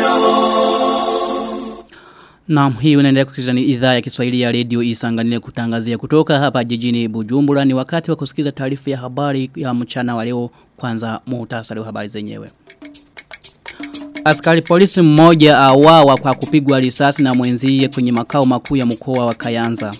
Naam, hii unaendelea kusikiliza ni idhaa ya Kiswahili ya Radio Isanganile kutangazia kutoka hapa jijini Bujumbura. Ni wakati wa kusikiza taarifa ya habari ya mchana wa leo kwanza muhtasari wa habari zenyewe. Askari polisi mmoja awawa kwa kupigwa risasi na mwenzie kwenye makao makuu ya mkoa wa Kayanza.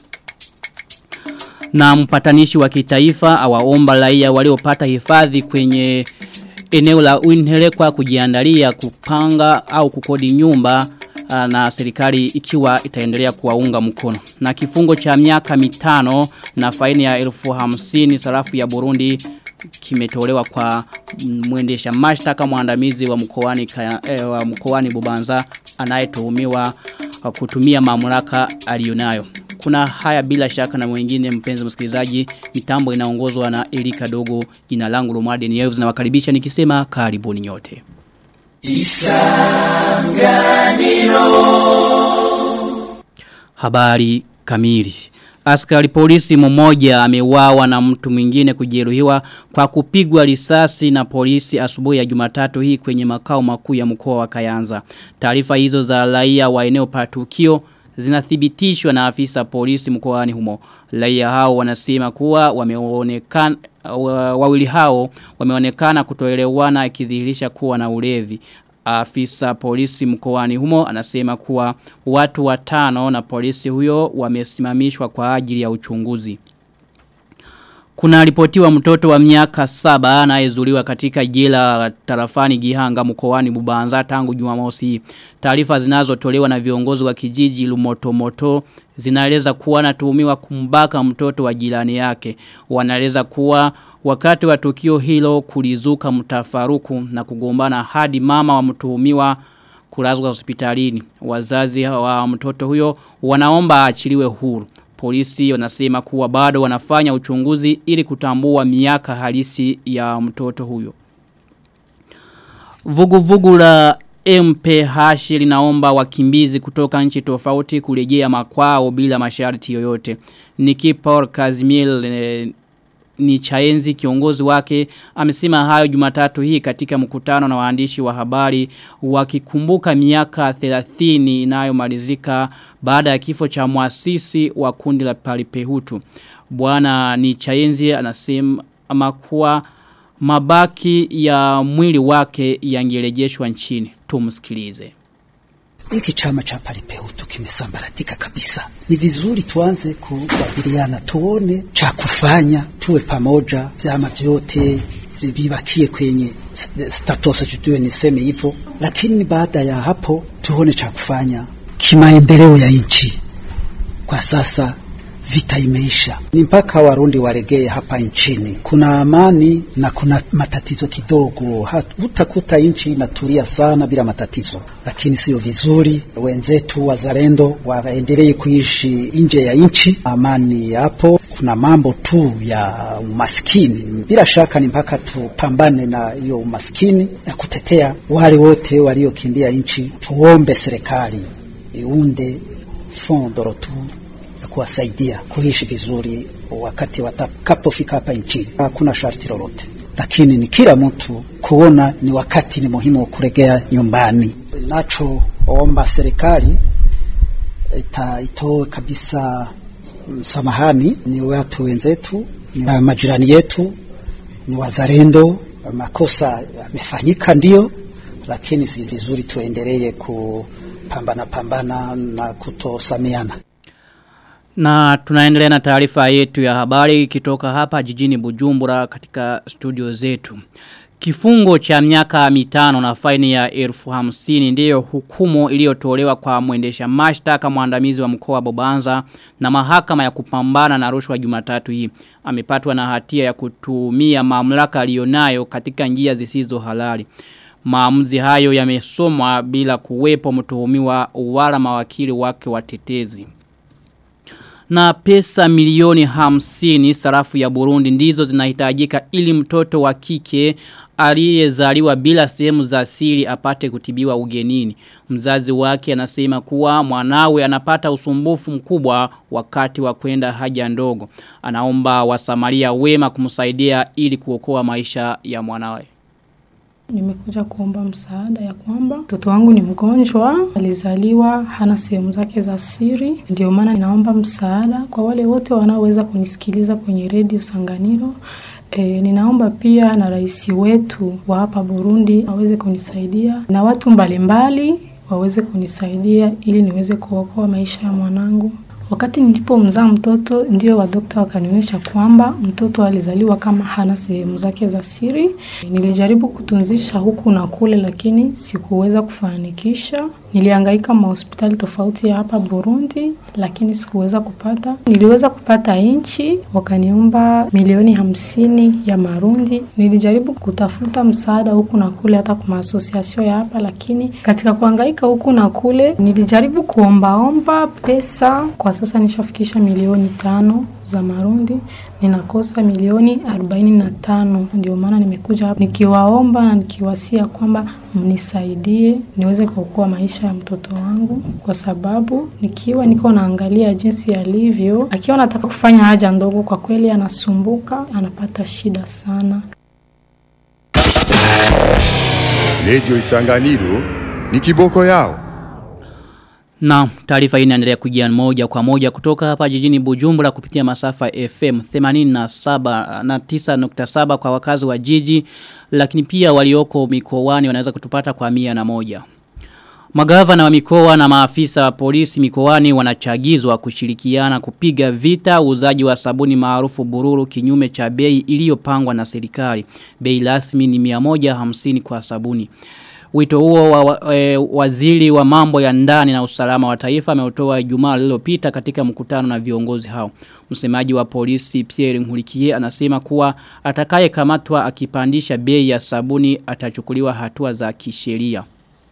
Na mpatanishi wa kitaifa awaomba raia waliopata hifadhi kwenye eneo la Uinhelekwa kujiandalia kupanga au kukodi nyumba na serikali ikiwa itaendelea kuwaunga mkono. Na kifungo cha miaka mitano na faini ya elfu hamsini sarafu ya Burundi kimetolewa kwa mwendesha mashtaka mwandamizi wa mkoani eh, wa mkoani Bubanza anayetuhumiwa kutumia mamlaka alionayo. Kuna haya bila shaka na mwingine mpenzi msikilizaji mitambo inaongozwa na Erika Dogo jina langu Romade Nieves na wakaribisha nikisema karibuni nyote. Isanganiro Habari kamili Askari polisi mmoja ameuawa na mtu mwingine kujeruhiwa kwa kupigwa risasi na polisi asubuhi ya Jumatatu hii kwenye makao makuu ya mkoa wa Kayanza. Taarifa hizo za raia wa eneo pa tukio zinathibitishwa na afisa polisi mkoani humo. Raia hao wanasema kuwa wameonekana wawili hao wameonekana kutoelewana ikidhihirisha kuwa na ulevi. Afisa polisi mkoani humo anasema kuwa watu watano na polisi huyo wamesimamishwa kwa ajili ya uchunguzi. Kuna ripotiwa mtoto wa miaka saba anayezuliwa katika jela tarafani Gihanga mkoani Bubanza tangu Jumamosi. Taarifa zinazotolewa na viongozi wa kijiji Lumotomoto zinaeleza kuwa anatuhumiwa kumbaka mtoto wa jirani yake. Wanaeleza kuwa wakati wa tukio hilo kulizuka mtafaruku na kugombana hadi mama wa mtuhumiwa kulazwa hospitalini. Wazazi wa mtoto huyo wanaomba achiliwe huru. Polisi wanasema kuwa bado wanafanya uchunguzi ili kutambua miaka halisi ya mtoto huyo. Vuguvugu vugu la MPH linaomba wakimbizi kutoka nchi tofauti kurejea makwao bila masharti yoyote. Nikipor Kazimil e, ni chaenzi kiongozi wake amesema hayo jumatatu hii katika mkutano na waandishi wa habari wakikumbuka miaka 30 inayomalizika baada ya kifo cha mwasisi wa kundi la palipehutu. Bwana ni chaenzi anasema ama kuwa mabaki ya mwili wake yangerejeshwa nchini. Tumsikilize. Hiki chama cha palipehutu kimesambaratika kabisa. Ni vizuri tuanze kubadiliana, tuone cha kufanya, tuwe pamoja, vyama vyote vibakie kwenye status, tujue niseme hivyo, lakini baada ya hapo tuone cha kufanya kimaendeleo ya nchi. Kwa sasa vita imeisha, ni mpaka Warundi waregee hapa nchini. Kuna amani na kuna matatizo kidogo, hutakuta nchi inatulia sana bila matatizo, lakini sio vizuri. Wenzetu wazalendo waendelee kuishi nje ya nchi, amani hapo. Kuna mambo tu ya umaskini, bila shaka ni mpaka tupambane na hiyo umaskini na kutetea wale wote waliokimbia nchi. Tuombe serikali iunde fond de retour kuwasaidia kuishi vizuri wakati watakapofika hapa nchini. Hakuna sharti lolote, lakini ni kila mtu kuona ni wakati ni muhimu wa kurejea nyumbani. Nachoomba serikali ita, itoe kabisa msamahani, ni watu wenzetu, ni majirani yetu, ni wazalendo. Makosa yamefanyika ndio, lakini si vizuri tuendelee kupambana pambana na kutosameana. Na tunaendelea na taarifa yetu ya habari kitoka hapa jijini Bujumbura katika studio zetu. Kifungo cha miaka mitano na faini ya elfu hamsini ndiyo hukumu iliyotolewa kwa mwendesha mashtaka mwandamizi wa mkoa wa Bobanza na mahakama ya kupambana na rushwa Jumatatu hii. Amepatwa na hatia ya kutumia mamlaka aliyonayo katika njia zisizo halali. Maamuzi hayo yamesomwa bila kuwepo mtuhumiwa wala mawakili wake watetezi na pesa milioni hamsini sarafu ya Burundi ndizo zinahitajika ili mtoto wa kike aliyezaliwa bila sehemu za siri apate kutibiwa ugenini. Mzazi wake anasema kuwa mwanawe anapata usumbufu mkubwa wakati wa kwenda haja ndogo. Anaomba wasamaria wema kumsaidia ili kuokoa maisha ya mwanawe. Nimekuja kuomba msaada ya kwamba mtoto wangu ni mgonjwa, alizaliwa hana sehemu zake za siri. Ndio maana ninaomba msaada kwa wale wote wanaoweza kunisikiliza kwenye redio Sanganiro. E, ninaomba pia na rais wetu wa hapa Burundi aweze kunisaidia na watu mbalimbali waweze kunisaidia ili niweze kuokoa maisha ya mwanangu. Wakati nilipomzaa mtoto ndio wadokta wakanionyesha kwamba mtoto alizaliwa kama hana sehemu zake za siri. Nilijaribu kutunzisha huku na kule, lakini sikuweza kufanikisha. Nilihangaika mahospitali tofauti ya hapa Burundi, lakini sikuweza kupata. Niliweza kupata inchi, wakaniomba milioni hamsini ya Marundi. Nilijaribu kutafuta msaada huku na kule, hata kwa maasosiasio ya hapa, lakini katika kuhangaika huku na kule nilijaribu kuombaomba pesa. Kwa sasa nishafikisha milioni tano za Marundi, ninakosa milioni arobaini na tano. Ndio maana nimekuja hapa nikiwaomba na nikiwasia kwamba mnisaidie niweze kuokoa maisha ya mtoto wangu, kwa sababu nikiwa niko naangalia jinsi alivyo, akiwa anataka kufanya haja ndogo, kwa kweli anasumbuka, anapata shida sana. Redio Isanganiro ni kiboko yao. Na taarifa hii inaendelea kujia moja kwa moja kutoka hapa jijini Bujumbura kupitia masafa FM 87 na 9.7 kwa wakazi wa jiji lakini pia walioko mikoani wanaweza kutupata kwa mia na moja. Magavana wa mikoa na maafisa wa polisi mikoani wanachagizwa kushirikiana kupiga vita uzaji wa sabuni maarufu bururu kinyume cha bei iliyopangwa na serikali. Bei rasmi ni 150 kwa sabuni. Wito huo wa, e, waziri wa mambo ya ndani na usalama wa taifa ameutoa Ijumaa lililopita katika mkutano na viongozi hao. Msemaji wa polisi Pierre Nkurikiye anasema kuwa atakaye kamatwa akipandisha bei ya sabuni atachukuliwa hatua za kisheria.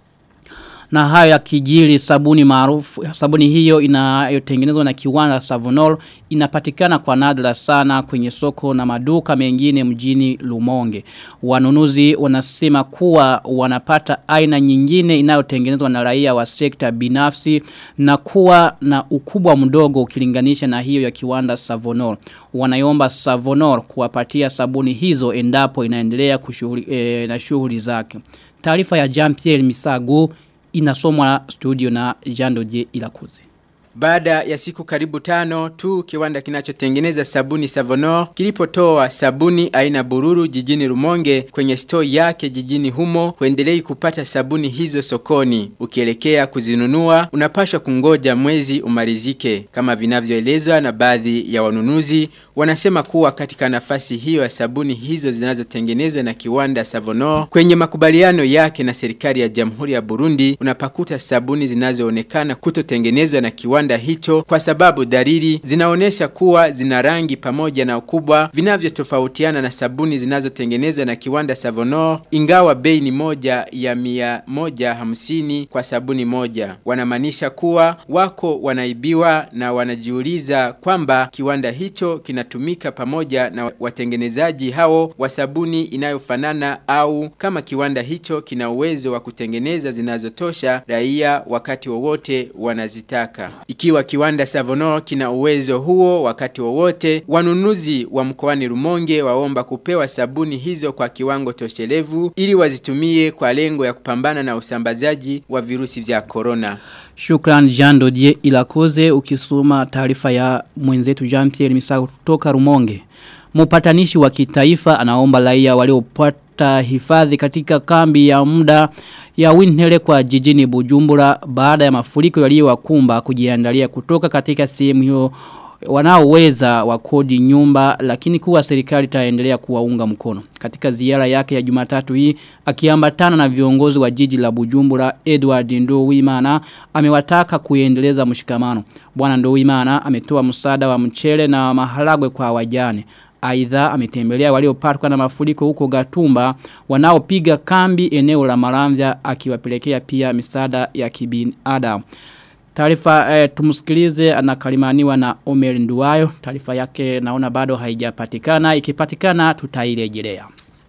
Na hayo ya kijiri sabuni maarufu sabuni hiyo inayotengenezwa na kiwanda Savonol inapatikana kwa nadra sana kwenye soko na maduka mengine mjini Lumonge. Wanunuzi wanasema kuwa wanapata aina nyingine inayotengenezwa na raia wa sekta binafsi na kuwa na ukubwa mdogo ukilinganisha na hiyo ya kiwanda Savonol. Wanayomba Savonol kuwapatia sabuni hizo endapo inaendelea kushughuli, e, na shughuli zake. Taarifa ya Jean-Pierre Misago inasomwa studio na Jando J Ilakuzi. Baada ya siku karibu tano tu kiwanda kinachotengeneza sabuni Savonor kilipotoa sabuni aina bururu jijini Rumonge kwenye store yake jijini humo huendelei kupata sabuni hizo sokoni. Ukielekea kuzinunua unapashwa kungoja mwezi umalizike. Kama vinavyoelezwa na baadhi ya wanunuzi wanasema kuwa katika nafasi hiyo ya sabuni hizo zinazotengenezwa na kiwanda Savonor kwenye makubaliano yake na serikali ya Jamhuri ya Burundi unapakuta sabuni zinazoonekana kutotengenezwa na kiwanda hicho kwa sababu dalili zinaonesha kuwa zina rangi pamoja na ukubwa vinavyotofautiana na sabuni zinazotengenezwa na kiwanda Savonor ingawa bei ni moja ya mia moja hamsini kwa sabuni moja. Wanamaanisha kuwa wako wanaibiwa na wanajiuliza kwamba kiwanda hicho kinatumika pamoja na watengenezaji hao wa sabuni inayofanana au kama kiwanda hicho kina uwezo wa kutengeneza zinazotosha raia wakati wowote wanazitaka. Ikiwa kiwanda Savonor kina uwezo huo wakati wowote, wanunuzi wa mkoani Rumonge waomba kupewa sabuni hizo kwa kiwango toshelevu ili wazitumie kwa lengo ya kupambana na usambazaji wa virusi vya corona. Shukran Jean Dodier Ilakoze ukisoma taarifa ya mwenzetu Jean Pierre Misago kutoka Rumonge. Mpatanishi wa kitaifa anaomba raia waliopata hifadhi katika kambi ya muda ya Winhere kwa jijini Bujumbura baada ya mafuriko yaliyowakumba kujiandalia kutoka katika sehemu hiyo wanaoweza wakodi nyumba lakini kuwa serikali itaendelea kuwaunga mkono. Katika ziara yake ya Jumatatu hii akiambatana na viongozi wa jiji la Bujumbura Edward Ndowimana amewataka kuendeleza mshikamano. Bwana Ndowimana ametoa msaada wa mchele na maharagwe kwa wajane. Aidha ametembelea waliopatwa na mafuriko huko Gatumba wanaopiga kambi eneo la Maramvya akiwapelekea pia misaada ya kibinadamu. Taarifa eh, tumusikilize anakalimaniwa na Omer Nduwayo. Taarifa yake naona bado haijapatikana. Ikipatikana tutairejelea.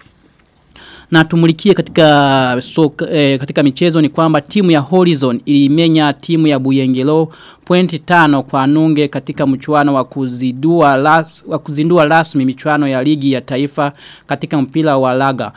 Na tumulikie katika soka, eh, katika michezo ni kwamba timu ya Horizon ilimenya timu ya Buyengelo pointi tano kwa nunge katika mchuano wa kuzindua ras, wa kuzindua rasmi michuano ya ligi ya taifa katika mpira wa laga.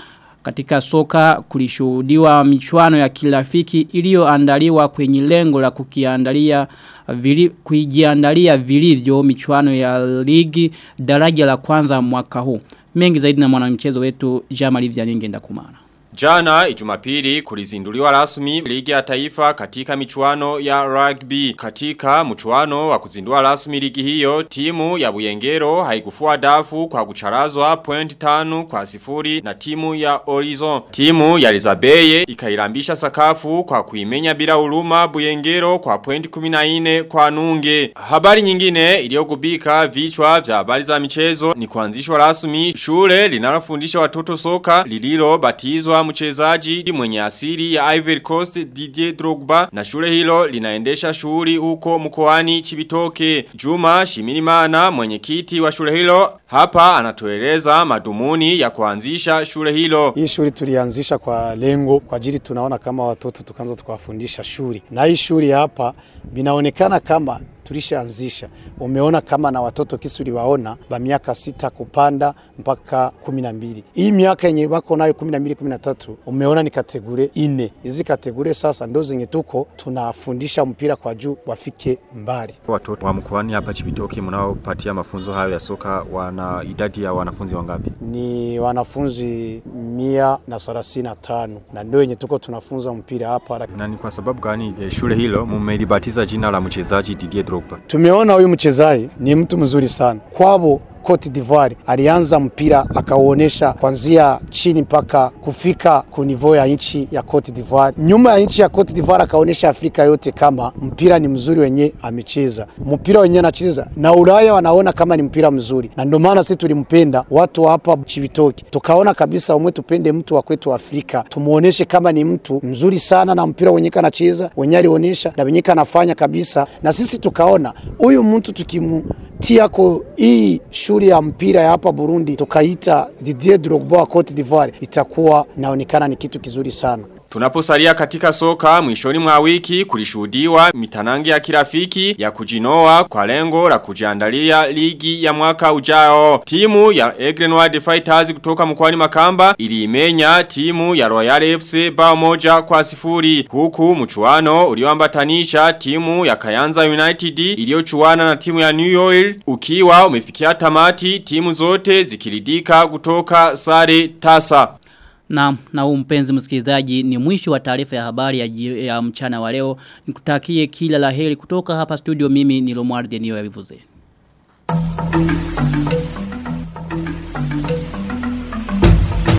Katika soka kulishuhudiwa michuano ya kirafiki iliyoandaliwa kwenye lengo la kukiandalia vili, kujiandalia vilivyo michuano ya ligi daraja la kwanza mwaka huu. Mengi zaidi na mwanamchezo wetu Jamali Vyaninge ndakumana. Jana ijumapili kulizinduliwa rasmi ligi ya taifa katika michuano ya rugby. Katika mchuano wa kuzindua rasmi ligi hiyo, timu ya Buyengero haikufua dafu kwa kucharazwa point tanu kwa sifuri na timu ya Horizon. Timu ya Rizabeye ikairambisha sakafu kwa kuimenya bila uluma Buyengero kwa point 14 kwa nunge. Habari nyingine iliyogubika vichwa vya habari za michezo ni kuanzishwa rasmi shule linalofundisha watoto soka lililo batizwa mchezaji mwenye asili ya Ivory Coast Didier Drogba na shule hilo linaendesha shughuli huko mkoani Chibitoke. Juma Shimirimana mwenyekiti wa shule hilo hapa anatueleza madumuni ya kuanzisha shule hilo. Hii shule tulianzisha kwa lengo kwa ajili tunaona kama watoto tukaanza tukawafundisha shule. Na hii shule hapa binaonekana kama tulishaanzisha. Umeona kama na watoto kisu liwaona ba miaka sita kupanda mpaka kumi na mbili. Hii miaka yenye wako nayo kumi na mbili kumi na tatu umeona ni kategore ine. Hizi kategore sasa ndo zenye tuko tunafundisha mpira kwa juu wafike mbali. Watoto wa mkoani hapa Chibitoke mnaopatia mafunzo hayo ya soka wana idadi ya wanafunzi wangapi? Ni wanafunzi mia na thelathini na tano na ndio yenye tuko tunafunza mpira hapa. Na ni kwa sababu gani eh, shule hilo mmelibatiza jina la mchezaji Didier Drogba? Tumeona huyu mchezaji ni mtu mzuri sana kwabo Cote d'Ivoire alianza mpira akauonesha kuanzia chini mpaka kufika kunivo ya nchi ya Cote d'Ivoire. Nyuma ya nchi ya Cote d'Ivoire akaonesha Afrika yote kama mpira ni mzuri wenye amecheza. Mpira wenye anacheza na Ulaya wanaona kama ni mpira mzuri. Na ndio maana sisi tulimpenda watu hapa Chibitoki. Tukaona kabisa umwe tupende mtu wa kwetu Afrika. Tumuoneshe kama ni mtu mzuri sana na mpira wenye anacheza, wenye alionyesha na wenye anafanya kabisa. Na sisi tukaona huyu mtu tukimutia ko hii shule ya mpira ya hapa Burundi tukaita Didier Drogba wa Cote d'Ivoire itakuwa inaonekana ni kitu kizuri sana. Tunaposalia katika soka mwishoni mwa wiki kulishuhudiwa mitanangi ya kirafiki ya kujinoa kwa lengo la kujiandalia ligi ya mwaka ujao. Timu ya Egrenoir Fighters kutoka mkoani Makamba iliimenya timu ya Royal FC bao moja kwa sifuri. Huku mchuano ulioambatanisha timu ya Kayanza United iliyochuana na timu ya New Oil ukiwa umefikia tamati timu zote zikiridika kutoka sare tasa. Na, na huu mpenzi msikilizaji ni mwisho wa taarifa ya habari ya, ji- ya mchana wa leo. Nikutakie kila laheri kutoka hapa studio mimi ni Lomwarde niyo ya vivuze.